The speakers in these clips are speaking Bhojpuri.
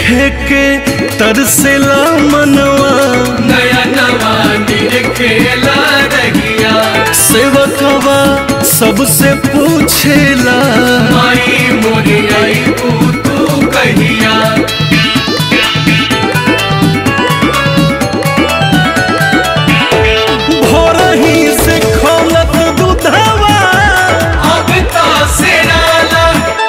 देखे के तरसेला मनवा नया नवा खेला रहिया सेवकवा सबसे पूछेला माई मोरी आई तू तू कहिया भोरही से खोलत दूधवा अब तो सिराला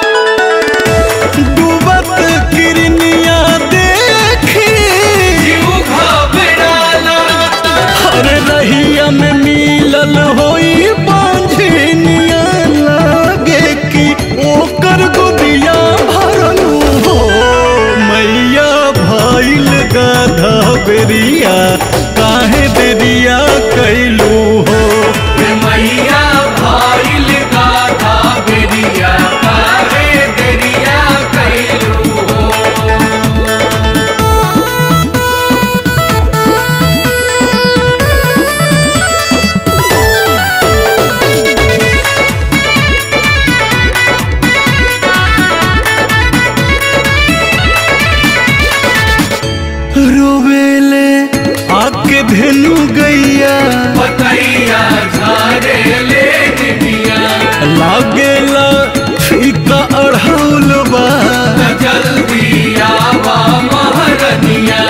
डूबत किरनिया देखी जीव घबराला अरे रहिया में मिलल होई बांझनिया लागे कि ओकर गोदिया भरलू हो मैया भइल गाधा बेरिया काहे देरिया कैलू हो मैया भाईल गाथा बेरिया काहे देरिया कैलू हो रोवेले आके धेनु गैया बतैया झारे ले दिया लागेला फीका अढ़ौल बा जल्दी आवा महारनिया